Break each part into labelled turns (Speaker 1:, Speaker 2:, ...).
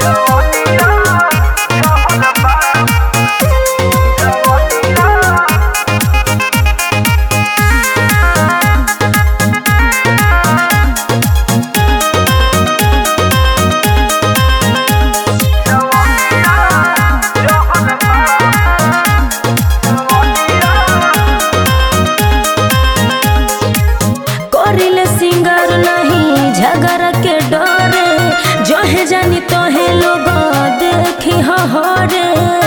Speaker 1: करिले सिंगर नहीं झगड़ के डरे जहे जानी तोहे लोग देखी हरे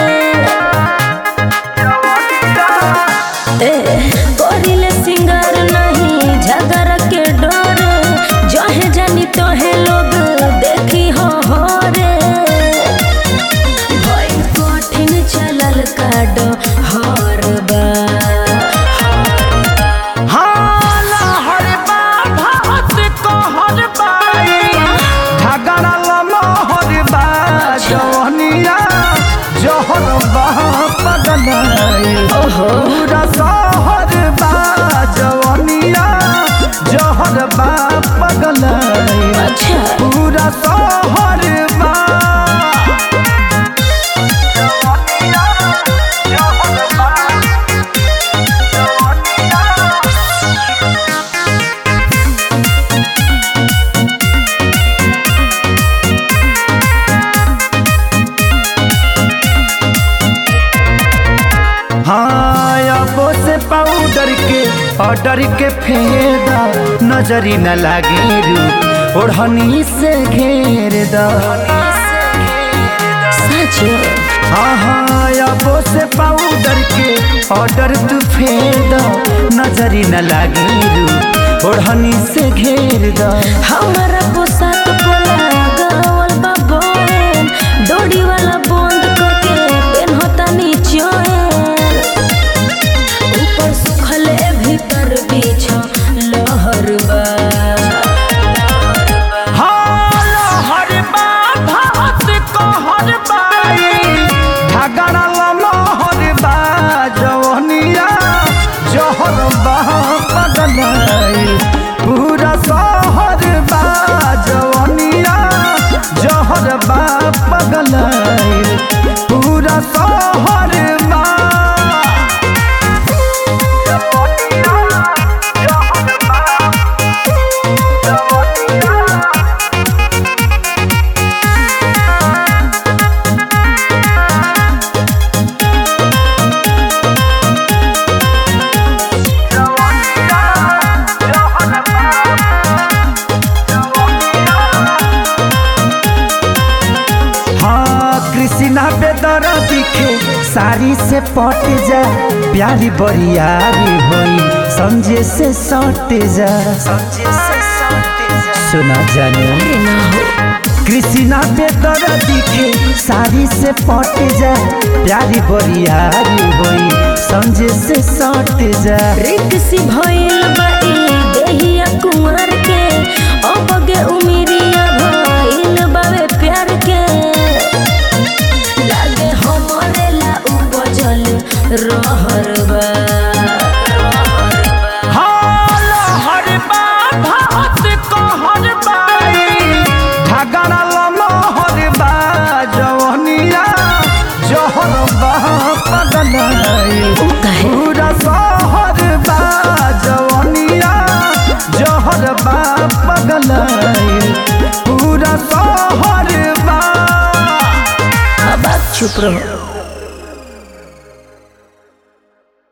Speaker 1: ए करिले सिंगर नहीं झगड़ के डरे जहे जानी तोहे लोग देखी हरे भइल कठिन चलल काड हर बा
Speaker 2: हाला हरे बा भात कहर बाई झगड़ा लमहर बा जवनिया जहर बा पगलाई
Speaker 1: ओहो
Speaker 2: पूरा शहर बा जवनिया जहर बा पगलाई
Speaker 1: अच्छा
Speaker 2: पूरा शहर बा जवनिया जहर बा जवनिया हाँ अबो से पाउडर के ऑर्डर के फेदा नजरी न लागे रू ओढ़नी से घेर दा
Speaker 1: सच
Speaker 2: हाँ हाँ अबो से पाउडर के ऑर्डर तू फेदा नजरी न लागे रू ओढ़नी से घेर दा
Speaker 1: हमारा पोशाक पोला गावल बा बोहेन डोरी वाला बंद करके पेनहता नीचोएन ऊपर सुखले भीतर बीछ लहर बा
Speaker 2: हाँ हर बा भात कहर बाई झगड़ा लमहर बा जवनिया जहर बा पगलाई पूरा शहर बा जवनिया जहर बा पगलाई पूरा शहर बा जवनिया जहर बा जवनिया हाँ कृष्णा बेदर दिखे साड़ी से पट जा प्यारी बरियारी होई समझे से सट जा सुना जाने
Speaker 1: अरे ना हो
Speaker 2: कृष्णा बेदर दिखे साड़ी से पट जा प्यारी बरियारी होई समझे से सट जा
Speaker 1: रिक्सी भइल बा ई देहिया कुंवर के अबगे उमिरिया भइल बावे प्यार के लागे हमरे ला उपजल रहर बा
Speaker 2: हाल हर बा भात कहर बाई झगड़ा लमहर बा जवनिया जहर बा पगलाई
Speaker 1: उ काहे
Speaker 2: पूरा शहर बा जवनिया जहर बा पगलाई पूरा शहर बा
Speaker 1: अब आप चुप रहो